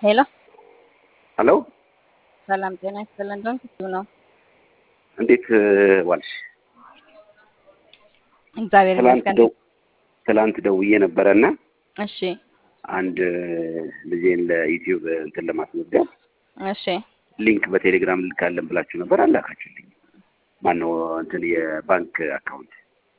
ሄሎ ሄሎ ሰላም ጤና ይስጥልን። እንደምን ክፍሉ ነው? እንዴት ዋልሽ? እግዚአብሔር ትላንት ይመስገን። ደው ትላንት ደውዬ ነበረና እሺ አንድ ልጄን ለዩቲዩብ እንትን ለማስመዝገብ እሺ ሊንክ በቴሌግራም ልካለን ብላችሁ ነበር፣ አላካችሁልኝ። ማነው እንትን የባንክ አካውንት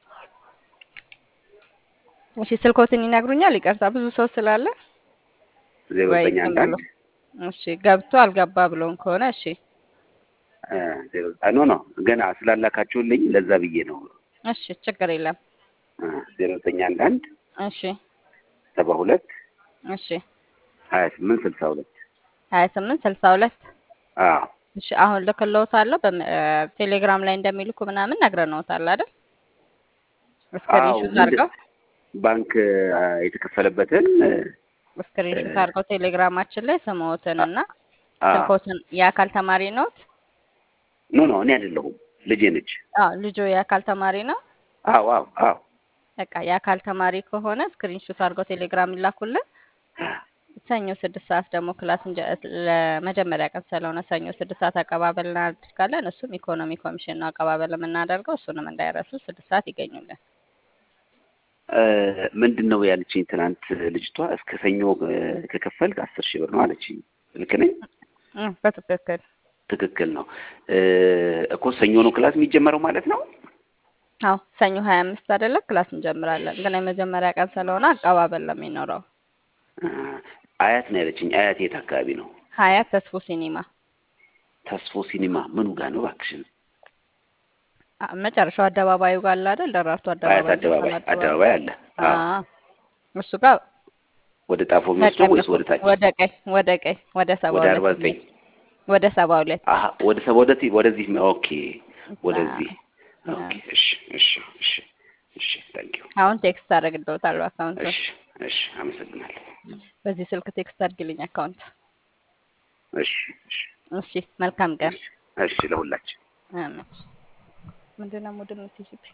እሺ ስልኮትን ይነግሩኛል? ይቅርታ ብዙ ሰው ስላለ ዜሮ ወይ ዘጠኝ ዝም አንድ አንድ ብሎ እሺ ገብቶ አልገባ ብሎን ከሆነ እሺ እ ዜሮ ኖ ኖ ገና ስላላካችሁልኝ ለዛ ብዬ ነው። እሺ ችግር የለም። እ ዜሮ ዘጠኝ አንድ አንድ እሺ ሰባ ሁለት እሺ ሀያ ስምንት ስልሳ ሁለት ሀያ ስምንት ስልሳ ሁለት አዎ እሺ አሁን ልክልዎታለሁ። በቴሌግራም ላይ እንደሚልኩ ምናምን ነግረንዎታል አይደል? አዎ ስክሪንሹት ምንድን አድርገው ባንክ አ፣ የተከፈለበትን እ፣ ስክሪንሹት አድርገው ቴሌግራማችን ላይ ስምዎትን እና አ፣ ስልኮትን የአካል ተማሪ ነዎት? ኖ ኖ እኔ አይደለሁም ልጄ ነች። አዎ ልጆ የአካል ተማሪ ነው። አዎ አዎ አዎ በቃ የአካል ተማሪ ከሆነ ስክሪንሹት አድርገው ቴሌግራም ይላኩልን። ሰኞ ስድስት ሰዓት ደግሞ ክላስ እንጀ ለመጀመሪያ ቀን ስለሆነ ሰኞ ስድስት ሰዓት አቀባበል እናደርጋለን። እሱም ኢኮኖሚ ኮሚሽን ነው አቀባበል የምናደርገው። እሱንም እንዳይረሱ ስድስት ሰዓት ይገኙልን። እ፣ ምንድን ነው ያለችኝ ትናንት ልጅቷ እስከ ሰኞ እ፣ ከከፈልክ አስር ሺህ ብር ነው አለችኝ። ልክ ነኝ? እ፣ በትክክል ትክክል ነው እ፣ እኮ ሰኞ ነው ክላስ የሚጀመረው ማለት ነው። አዎ ሰኞ ሀያ አምስት አይደለ ክላስ እንጀምራለን። ግን የመጀመሪያ ቀን ስለሆነ አቀባበል ነው የሚኖረው። እ፣ አያት ነው ያለችኝ። አያት የት አካባቢ ነው? ሀያት ተስፎ ሲኒማ ተስፎ ሲኒማ ምኑ ጋር ነው እባክሽን? አ፣ መጨረሻው አደባባዩ ጋር አለ አይደል? ደራርቱ አያት አደባባይ አደባባይ መስቀል አደባባይ አለ። አዎ አዎ እሱ ጋር ወደ ጣፎ የሚወስደው ወይስ ተቀልፎ ወደ ታች? ወደ ቀኝ ወደ ቀኝ ወደ ሰባ ወደ ሁለት አርባ ዘጠኝ ወደ ሰባ ሁለት አሀ ወደ ሰባ ወደዚህ ወደዚህ ኦኬ ወደዚህ ኦኬ እሺ እሺ እሺ እሺ ታንክ ዩ አሁን ቴክስት አደርግልዎታለሁ አካውንቱን። እሺ እሺ አመሰግናለሁ በዚህ ስልክ ቴክስት አድርግልኝ አካውንት። እሺ እሺ እሺ መልካም ቀን። እሺ ለሁላችን አሜን። ምንድን ነው ሙድ የምትይዥብኝ?